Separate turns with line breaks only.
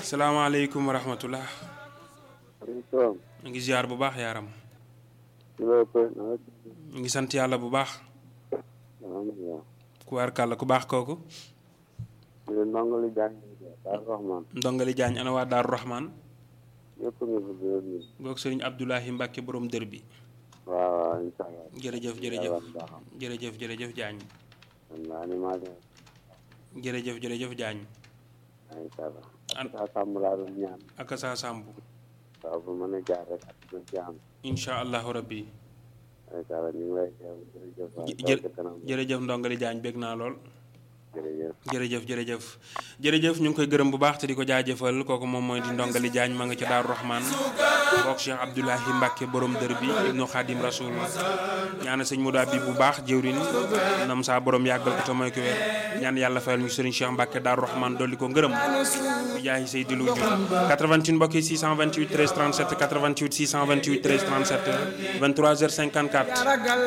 salaamaaleykum wa rahmatullah
maaleykum
ñu ngi ziar bu baax yaaram
salaam.
ñu ngi sant yàlla bu baax
alhamdulilah.
ku waar kàlla ku baax kooku
ñu ne ndongali jàng Daaru Rahman.
ndongali jaañ ana waa Daaru Rahman
yëpp nga fi gërëm ñu.
goog sëriñ Abdoulahi Mbacke borom dër bi
waaw waaw incha allah.
jërëjëf jërëjëf
yàlla baaxam.
jërëjëf jërëjëf jaañ
man la animateur.
jërëjëf jërëjëf jaañ
incha allah.
an
saa sàmm laa doon ñaan.
ak saa sàmb
waaw bu mën a jaar rek ak du ci am.
incha allahu rabbi
incha allah ñu ngi lay teew jërëjëf. waaw
jë-
toog ci kanam.
jërëjëf ndongali jaañ bég naa lool
jërëjëf.
jërëjëf jërëjëf jërëjëf ñu ngi koy gërëm bu baax te di ko jaajëfal kooku moom mooy di ndongali jaañ ma nga ca Daaru Rahman boog Cheikh Abdoulahi Mbacke borom dër bi ibnu Xaadim Rasul ñaana sëñ Modou Habib bu baax jëwrin nam saa borom yàggal ko te mooy ko wér ñaan yàlla fayal ñu sëriñ Cheikh Mbacke Daaru Rahman dolli ko ngërëm bu jaayi say di lu jur 88 mbokk yi 628 13 37 88 628 13 37 23h54